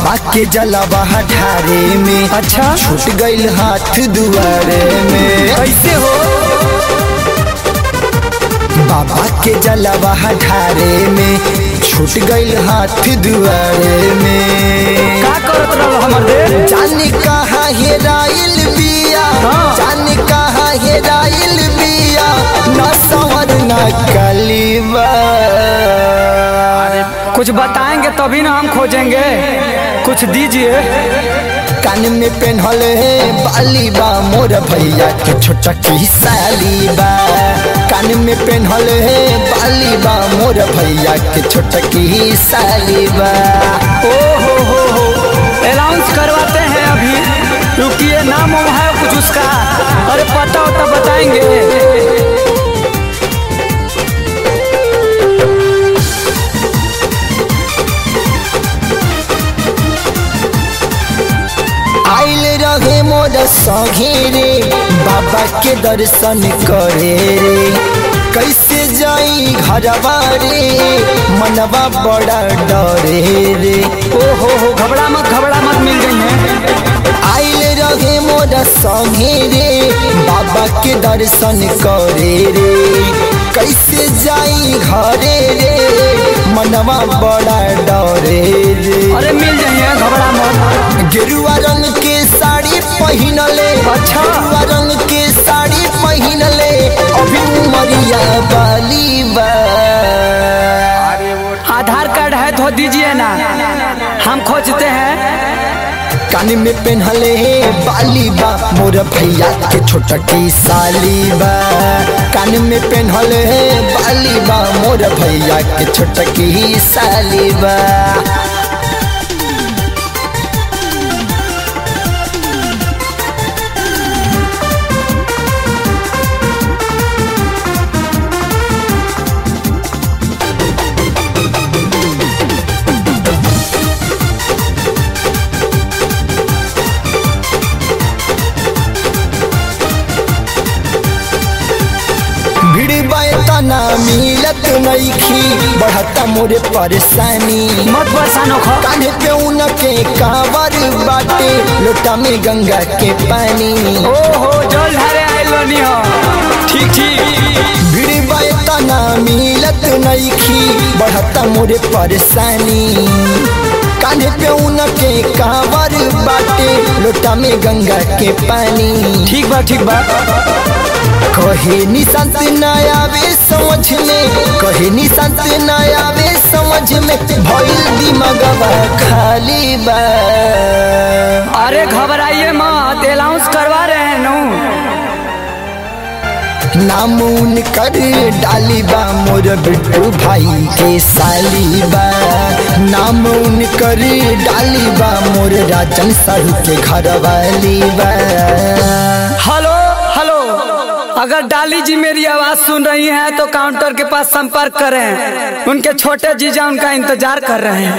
बाबा के जलवा ढारे में अच्छा छूट गईल हाथ दुआरे में कैसे हो बाबा के जलवा ढारे में छूट गईल हाथ दुआरे में का करत रहल हमर दे जाने कहा हेराइल बिया हाँ। जाने कहा हेराइल बिया न संवर न कलीबा कुछ बताएंगे तभी ना हम खोजेंगे कुछ दीजिए कान में पेन्हल है बाली बा मोर भैया के छोटा की साली बा कान में पेन्हल है बाली बा मोर भैया के छोटा की साली बा ओ हो हो हो अनाउंस करवाते हैं अभी रुकिए नाम वाम है कुछ उसका अरे पता होता बताएंगे आइल रहे मोर संगे रे बाबा के दर्शन करे रे कैसे जाई घरवा रे मनवा बड़ा डरे रे ओ हो हो घबरा मत घबरा मत मिल गई है आइल रहे मोर संगे रे बाबा के दर्शन करे रे कैसे जाई घरे रे मनवा बड़ा डरे रे अरे मिल जाइए घबरा मत गेरुआ रंग के साड़ी पहनले अच्छा। गेरुआ रंग के साड़ी पहनले अभी उमरिया बाली बा आधार कार्ड है तो दीजिए ना हम खोजते हैं कान में पहनले बाली बा मोर भैया के छोटा की साली बा कान में पहनले बाली बा मोर भैया के छोटा की साली बा भीड़ तना मिलत नईखी बढ़ता मोरे परेशानी मत परेशान हो कान्हे पे उनके कांवर बाटे लोटा में गंगा के पानी ओ हो जल धारे आइल बनी हो ठीक ठीक भीड़ तना मिलत नईखी बढ़ता मोरे परेशानी कान्हे पे उनके कांवर बाटे लोटा में गंगा के पानी ठीक बा ठीक बा कहे निशांत न आवे समझ में कहे निशांत न आवे समझ में भइल दिमागवा खाली बा अरे घबराइए मत अनाउंस करवा रहे हैं नू नाम उनकर डाली बा मोर बिट्टू भाई के साली बा नाम उनकर डाली बा मोर राजन साहू के घर वाली बा हेलो हेलो अगर डाली जी मेरी आवाज सुन रही हैं तो काउंटर के पास संपर्क करें उनके छोटे जीजा उनका इंतजार कर रहे हैं